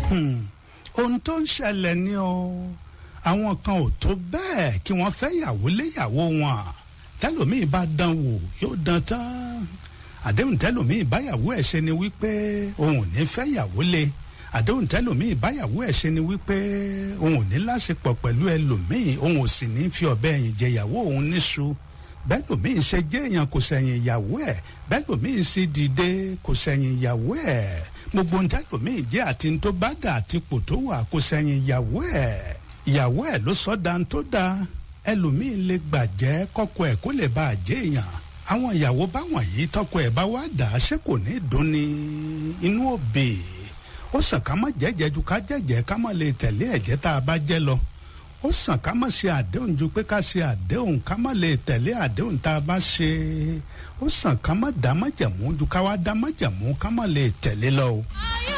ohun tó ń ṣẹlẹ̀ ni o àwọn kan ò tó bẹ́ẹ̀ kí wọ́n fẹ́ yàwó léyàwó wọn tẹlòmíì bá dán wò yóò dán tán àdéhùn tẹlòmíì báyàwó ẹ̀ ṣe ni wípé òun ò ní fẹ́ yàwó lé àdéhùn tẹlòmíì báyàwó ẹ̀ ṣe ni wípé òun ò ní láṣepọ̀ pẹ̀lú ẹlòmíì òun ò sì ní fi ọ̀bẹ ẹ̀yìn jẹyàwó òun níṣu bẹ́ẹ̀ lòmíì ṣe jẹ́ èèyàn kò sẹ̀yìn ìyàwó ẹ̀ bẹ́ẹ̀ lòmíì sì dìde kò sẹ̀yìn ìyàwó ẹ̀ gbogbo ń tẹ́ lòmíì jẹ́ àti ń tó bá dà àti pò tó wà kò sẹ̀yìn ìyàwó ẹ̀ ìyàwó ẹ̀ ló sọ da ń tó da ẹlòmíì lè gbàjẹ́ kọ́kọ́ ẹ̀ kó lè bá a jẹ́ èèyàn àwọn ìyàwó báwọn yìí tọkọ ẹ̀ bá wá dà á ṣé kò ní dùn ní inú òbí ó sàn ká má jẹ́jẹ́ ju ká jẹ́jẹ́ ká má lè tẹ̀lé ẹ̀jẹ̀ tá a bá jẹ́ lọ ó sàn ká má ṣe àdéhùn ju pé ká ṣe àdéhùn ká má lè tẹ̀lé àdéhùn tá a bá ṣe ó sàn ká má dá májẹ̀mú ju ká wá dá májẹ̀mú ká má lè tẹ̀lé lọ o. ayé